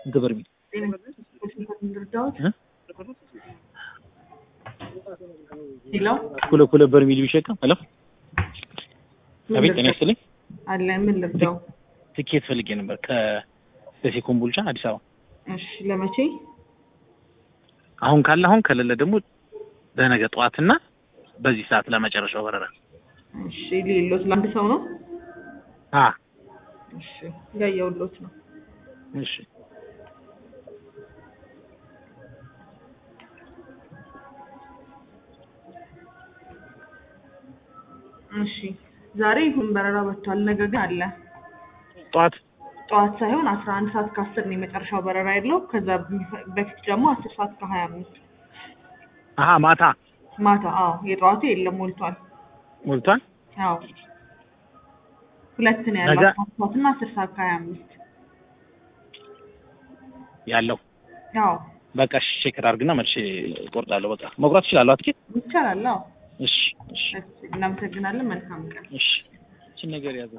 ስንት በርሜል እንርዳዎት እ? ሄሎ ሁለት ሁለት በርሜል ቢሸከም ሄሎ አቤት ጤና ይስጥልኝ አለ ምን ልርዳው? ትኬት ፈልጌ ነበር ከደሴ ኮምቦልቻ አዲስ አበባ እሺ ለመቼ? አሁን ካለ አሁን ከሌለ ደግሞ ለነገ ጠዋትና በዚህ ሰዓት ለመጨረሻው በረራ እሺ ሌሎት ለአንድ ሰው ነው? አ እሺ ያየውሎት ነው። እሺ እሺ ዛሬ ይሁን በረራ ወጥቷል። ነገ ግን አለ ጠዋት ጠዋት ሳይሆን አስራ አንድ ሰዓት ከአስር ነው የመጨረሻው በረራ ያለው። ከዛ በፊት ደግሞ አስር ሰዓት ከሀያ አምስት አሀ ማታ ማታ። አዎ የጠዋቱ የለም ሞልቷል። ሞልቷል አዎ ሁለት ነው ያለው ነገ- አስራ አንድ ሰዓት እና አስር ሰዓት ከሀያ አምስት ያለው አዎ በቃ እሺ ቼክ አድርግና መልሼ እቆርጣለሁ በቃ መቁረጥ እችላለሁ አትኬት ይቻላል። አዎ እሺ እሺ እሺ እናመሰግናለን። መልካም ቀን። እሺ እቺን ነገር ያዘ